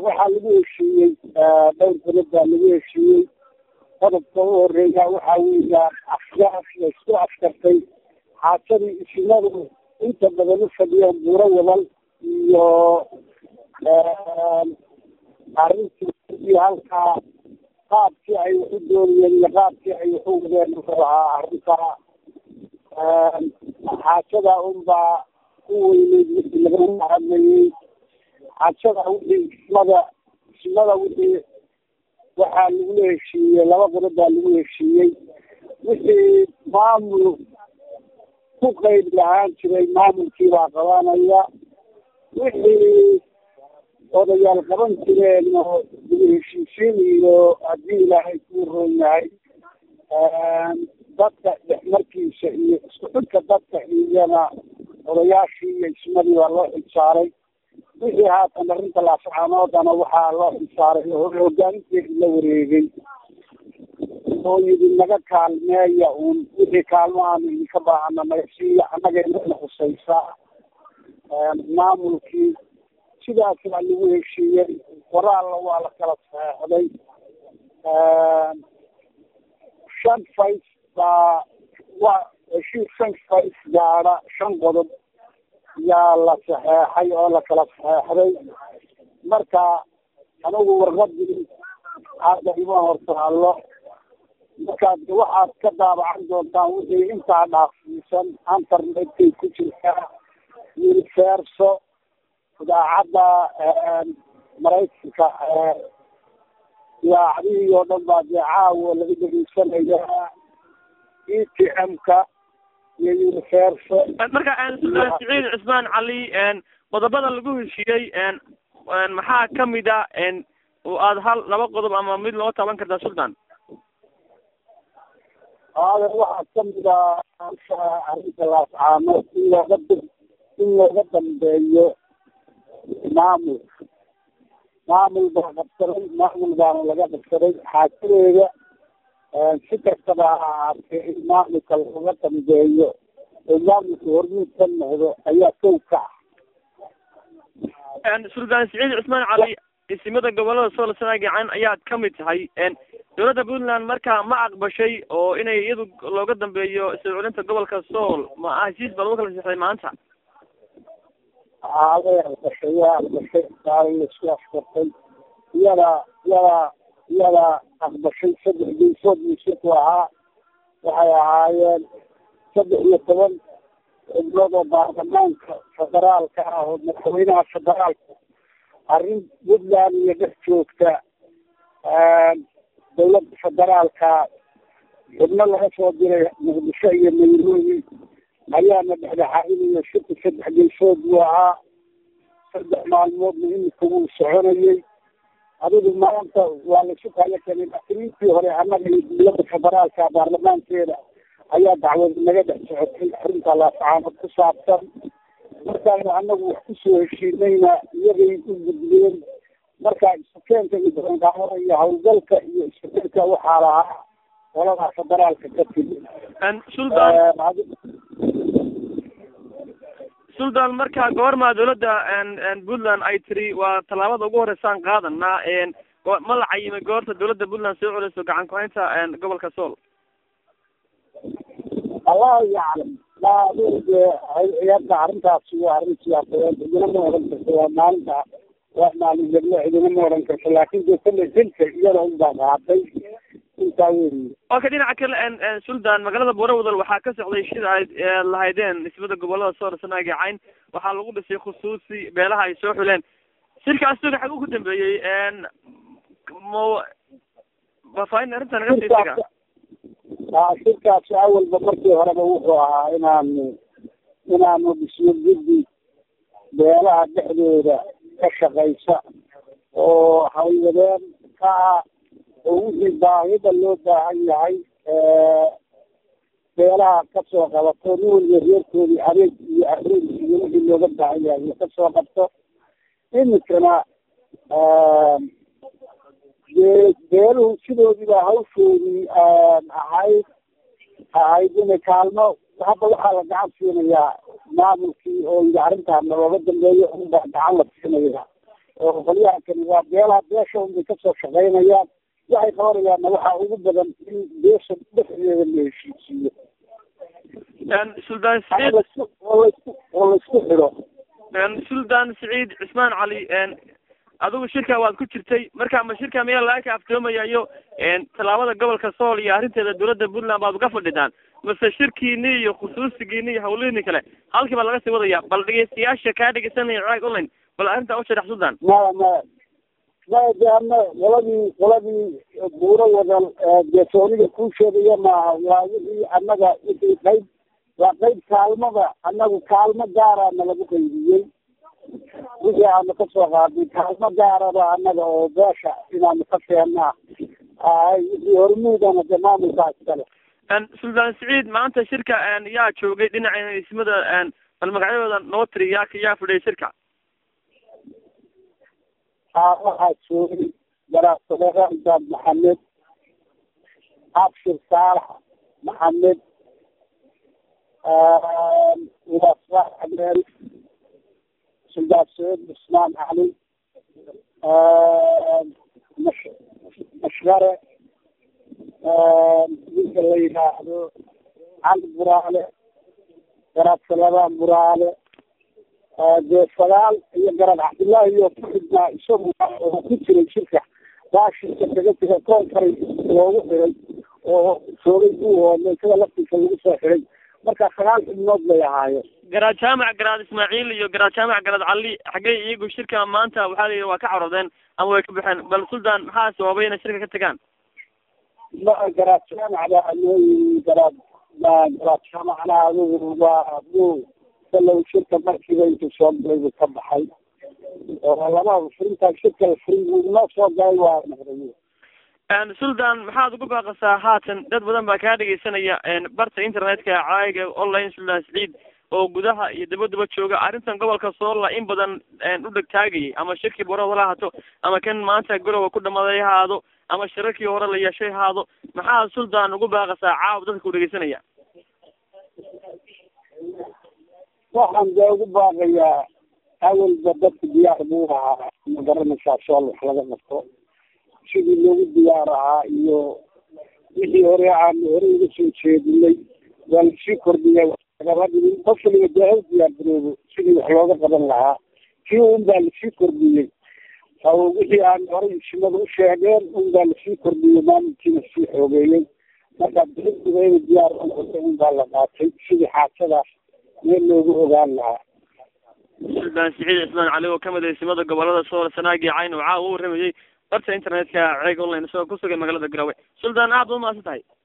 waxaa lagu heshiiyey dhowr beled baa lagu heshiiyey qodobka u horeeya waxaa weeyaan afgaas la isku afkartay xaajadii isimadu inta badan u fadhiyeen buuro wadal iyo arrintii iyo halkaa qaabkii ay wax u doonayeen iyo qaabkii ay wax u wadeen wuxuu ahaa arrintaa xaajada unbaa ku weyneyd wixii lagama hadlayey xaajada wixii ismada ismada wixii waxaa lagula heshiiyey laba qodob baa lagu heshiiyey wixii maamul ku qeyb lahaan jiray maamulkii baa qabanaya wixii odayaal qaban jireen oo lagu heshiisiin iyo haddii ilaahay kuu roon yahay dadka dhexmarkiisa iyo isku xidka dadka iyana odayaashii iyo ismadii baa loo xilsaaray wixii haatan arrinta laascaanoodana waxaa loo xilsaaray hogaaminteedi la wareegay oo yidhi naga kaalmeeya uun wixii kaalmo aanu idinka baahana naga siiya annagana khusaysa maamulkii sidaas baa lagu heshiiyey qoraalla waa la kala saxeexday shan fays baa waa heshiis shan fays gaadha shan qodob yaa la saxeexay oo la kala saxeexday marka anigu warqadii hadda ima hortaallo markaad waxaad ka daabacan doontaan wixii intaa dhaafsiisan internetkay ku jirtaa universo idaacadda maraykanka idaacadihii oo dhan baa dee caawo laga dhegeysanayaa e t m-ka iyo universo marka siciid cusmaan cali qodobada lagu heshiiyey maxaa kamid a oo aada hal laba qodob ama mid loo taban kartaa sultan aadan waxaa kamid a arrinta laascaano in looga in looga dambeeyo maamulka maamul baa qabsaday maamul baana laga qabsaday xaajadeeda si kastaba ha ahaatee in maamulka looga dambeeyo oo maamulka hormuud ka noqdo ayaa kow ka ah sultan siciid cusmaan cali isimada gobolada sool sana gacan ayaad kamid tahay dowladda puntland marka ma aqbashay oo inay iyadu looga dambeeyo soo celinta gobolka sool ma ah heshiis baa lagu kala sixday maanta way aqbashay way aqbashay saala laisku afkartay iyada iyada iyada aqbashay saddex geysood miisirku ahaa waxay ahaayeen saddex iyo toban xubnood oo baarlamaanka federaalka ah oo madaxweynaha federaalka arrin puntland iyo dhex joogta dawladda federaalka xubno laga soo diray muqdisho iyo nairobi ayaana dhexdhexaadinayo shirka saddex geysood buu ahaa saddex maalmoodna imika wuu soconayay adigu maanta waa laisu kala keenay laakiin hore annaga iyo dawladda federaalka baarlamaankeeda ayaa dacwad naga dhex socotay arrinta laasacaanood ku saabsan markaanu annagu wax kusoo heshiinayna iyagay u gudbeen marka isukeenka iyo baranqaamada iyo hawlgalka iyo isukeenka waxaa lahaa qolada federaalka ka timi sultan sultan marka goormaa dawladda puntland ay tiri waa tallaabada ugu horeysaan qaadanaa ma la cayimay goorta dawladda puntland soo celiso gacan ku-haynta gobolka sool allahu yaclam iyada arrintaasi waa arrin siyaasadeed idina ma oran karto waa maalinta waa maalin heblo idina ma oran karto laakin de kale hilka iyada unbaa qaatay intaa weeye okay dhinaca kale sultan magaalada boorawadal waxaa ka socday shida ay lahaydeen nisbada gobolada soor sanaaga cayn waxaa lagu dhisay khusuusi beelaha ay soo xuleen shirkaas suga xag ugu dambeeyey mo faafaahin arrinta naga siisiga shirkaasi awalba markii horeba wuxuu ahaa inaanu inaanu dhisno guddi beelaha dhexdooda ka shaqaysa oo hawlwadeen ka ah oo wixii baahida loo baahan yahay beelaha kasoo qabato nin waliba reerkoodii adeeg iyo adeeg iyo wixii looga baahan yahay iyo kasoo qabto imikana dee beeluhu sidoodiiba hawshoodii ahayd ahayd inay kaalmo hadda waxaa la gacan siinayaa maamulkii oo yidhi arrintaana looga dambeeyo unbaa gacan la siinaya oo qolyaha kani waa beelaha beesha unbay kasoo shaqaynayaan waxay qabanayaanna waxaa ugu badan in beesha dhexdeeda la heshiisiiyo suldaan oo siciid laisku oo laisku oo laisku xidho suldaan siciid cismaan cali adigu shirka waad ku jirtay marka ma shirka miyaa laga kaaftoomaya iyo tallaabada gobolka sool iyo arrinteeda dowladda puntland baad uga fadhidaan mase shirkiini iyo khusuusigiini iyo hawlihiini kale halkii baa laga sii wadaya bal dhegeystayaasha kaa dhegeysanaya craag online bal arrintaa u sharax suldaan maya maya maya de ama qoladii qoladii buuro wadan deesooniga kuu sheegaya maaha waa wixii annaga wixii qayb waa qayb kaalmada annagu kaalmo gaaraana lagu qaybiyey wixii aanu kasoo qaadnay kaalmo gaaraba annaga oo beesha inaanu ka keenaa ahay wixii hormuudana de maamulkaa iskale suldaan siciid maanta shirka yaa joogay dhinaca ismada bal magacyadooda noo tiri yaa yaa fidhiyay shirka aa waxaa joogay garaasaleedaandaad maxamed abshir saalax maxamed ulasaax abeel suldaan saciid cusmaan cali mash mashgare ninka la yidhaahdo cali buraale garaadsaladaan buraale dee sagaal iyo garad cabdullaahi iyo ku xidhnaa isagu oo ku jiray shirka baa shirka kaga jira koonkaray loogu xiray oo joogay buuhoodna isaga laftiisa lagu soo xiray marka sagaal xubnood bay ahaayeen garaad jaamac garaad ismaaciil iyo garaad jaamac garaad cali xaggey iyagu shirka maanta waxaa la yidhi waa ka carodeen ama way ka baxeen bal suldaan maxaa sababay inay shirka ka tagaan ma garaad jaamac baa loo yiri garaad garaad jaamacna adigu waa buu salow shirka markiiba intuu soo galay buu ka baxay oo lama furintaa shirka la furin buu inoo soo galay waa noqday suldaan maxaad ugu baaqasaa haatan dad badan baa kaa dhegeysanaya barta internetka caayiga online suldaan siciid oo gudaha iyo dabaduba jooga arrintan gobolka soola in badan u dhegtaagayay ama shirkii borada la hato ama kan maanta gorowa ku dhamaaday ha ahaado ama shirarkii hore la yeeshay ha ahaado maxaa suldaan ugu baaqasaa caawa dadka ku dhegeysanaya waxaan dee ugu baaqayaa awalba dadka diyaar buu ahaa ma garanaysaa sool wax laga qabto sidii loogu diyaar ahaa iyo wixii hore aan hore uga soo jeedinay waa lasii kordhiyay lagama dhigin qof waliba dee hal diyaar garoobo sidii wax looga qaban lahaa kii un baa lasii kordhiyey oo wixii aan horey isimada u sheegeen un baa lasii kordhiyey maamulkiina sii xoogeeyey marka dowladduba inay diyaar u noqoto un baa la qaatay sidii xaajadaas meel loogu ogaan lahaa suldaan siciid cismaan cali oo kamid ah isimada gobolada sool sanaagi cayn oo caawa u waramayay barta internetka ceeg online isagoo ku sugay magaalada garowe suldaan aad ba umahadsan tahay